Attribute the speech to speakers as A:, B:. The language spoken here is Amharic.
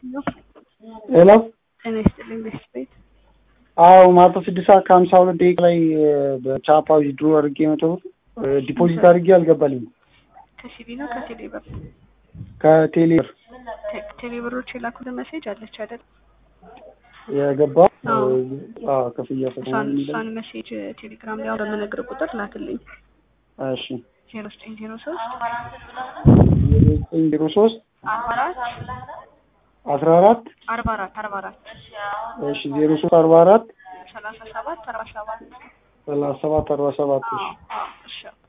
A: ሄሎ
B: ጤና ይስጥልኝ ቤስት ቤት
A: አዎ ማታ ስድስት ሰዓት ከሀምሳ ሁለት ደቂቃ ላይ በቻፓ ድሮ አድርጌ መቶ ብር ዲፖዚት አድርጌ አልገባልኝም።
B: ከሲቢ ነው ከቴሌ ብር
A: ከቴሌ ብር
B: ቴ- ቴሌ ብሮች የላኩልን ሜሴጅ አለች አይደል?
A: የገባ
B: አዎ።
A: አዎ ክፍያ ፈተና
B: እሷን
A: የሚለው
B: እሷን ሜሴጅ ቴሌግራም ላይ አሁን በምነግር ቁጥር ላክልኝ
A: እሺ
B: ዜሮ ዘጠኝ ዜሮ ሶስት
A: ዘጠኝ ዜሮ ሶስት
B: አርባ አራት
A: አስራ አራት
B: አርባ አራት አርባ አራት
A: እሺ ዜሮ ሶስት አርባ አራት
B: ሰላሳ ሰባት አርባ ሰባት
A: ሰላሳ ሰባት አርባ ሰባት እሺ
B: አዎ አዎ እሺ